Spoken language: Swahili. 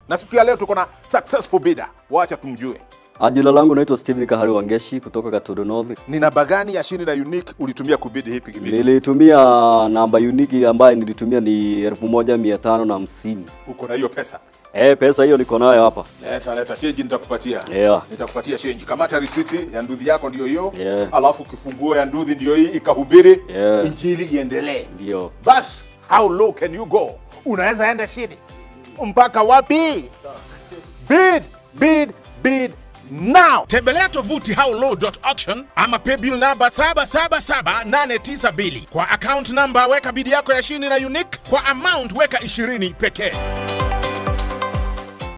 na siku ya leo tuko na successful bidder. Wacha tumjue. Ah, Jina langu naitwa Steven Kahari Wangeshi kutoka Katodo North. Ni namba gani ya shini na unique ulitumia kubidi hii pikipiki? Nilitumia namba uniki ambayo nilitumia ni elfu moja mia tano na hamsini. Uko na hiyo pesa? Eh, pesa hiyo niko nayo hapa. Leta leta shenji nitakupatia. Yeah. Nitakupatia shenji. Kamata risiti ya nduthi yako ndio hiyo. Yeah. Alafu kifunguo ya nduthi ndio hii ikahubiri. Yeah. Injili iendelee. Ndio. Bas, how low can you go? Unaweza enda chini mpaka wapi? Bid, bid, bid now. Tembelea tovuti howlow.auction ama paybill namba 777892 kwa account number, weka bidi yako ya shini na unique, kwa amount weka 20 pekee.